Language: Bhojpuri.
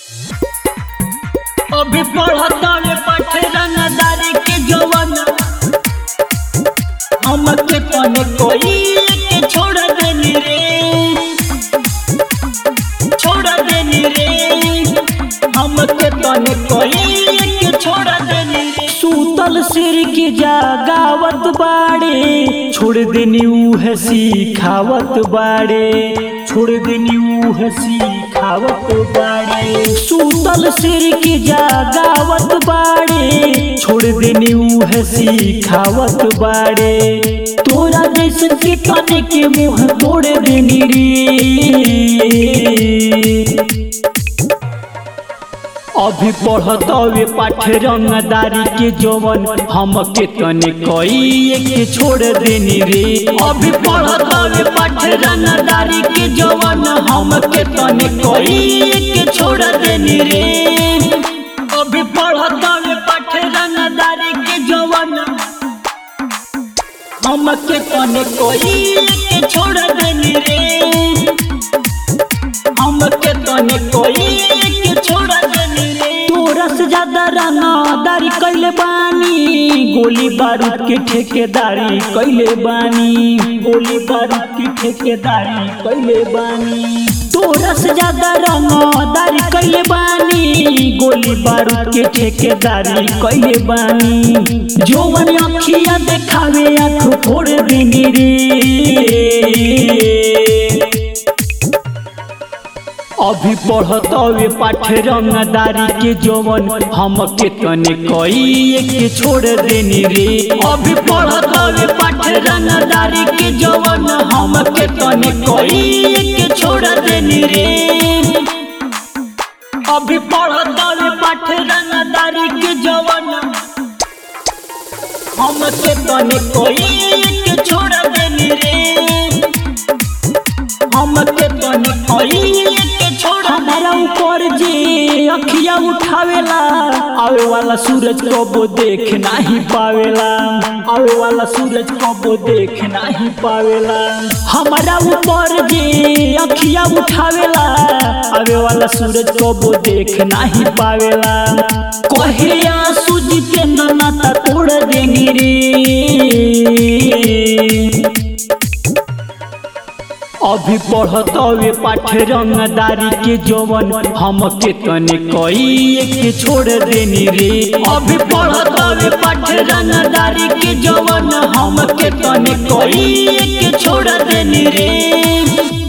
अभी पढ़तावे पाठे रंगदारी के जवन हमके तने कोई के छोड़ देनी रे छोड़ देनी रे हमके तने कोई के छोड़ देनी रे सूतल सिर की जागावत बाड़े छोड़ देनी उहे सिखावत बाड़े छोड़ देनी उहे सिखावत बाड़े सूतल सिर की जागावत बाड़े छोड़ देनी उहे सिखावत बाड़े तोरा जैसन के तने के मुंह तोड़ देनी रे अभी पढ़तवे पाठे रंगदारी के जवन हमके तने कई के छोड़ देनी रे अभी पढ़तवे पाठे रंगदारी के जवन हमके तने कई के छोड़ देनी रे अभी पढ़तवे पाठे रंगदारी के जवन हमके तने कई के छोड़ देनी रे हमके तने कोई के छोड़ देनी रे तोरा से ज्यादा रंगदारी कैले बानी गोली बारूद के ठेकेदारी कैले बानी गोली बारूद की ठेकेदारी कैले बानी तोरा से ज्यादा रंगदारी कैले बानी गोली बारूद के ठेकेदारी कैले बानी जोवन अखिया देखावे आँख फोड़ देनी रे अभी पढ़तवे पाठे रंगदारी के जवन हमके तने कई के छोड़ देनी रे अभी पढ़तवे पाठे रंगदारी के जवन हमके तने कई के छोड़ देनी रे अभी पढ़तवे पाठे रंगदारी के जवन हमके तने कई के छोड़ देनी रे हमके तने कई के छोड़ हमारा ऊपर जे अखिया उठावेला आवे वाला सूरज कबो देख नाही पावेला आवे वाला सूरज कबो देख नाही पावेला हमारा ऊपर जे अखिया उठावेला आवे वाला सूरज कबो देख नाही पावेला कहे आंसू के नाता तोड़ देनी रे अभी पढ़तवे पाठे रंगदारी के जवन हमके तने कई के छोड़ देनी रे अभी पढ़तवे पाठे रंगदारी के जवन हमके तने कई के छोड़ देनी रे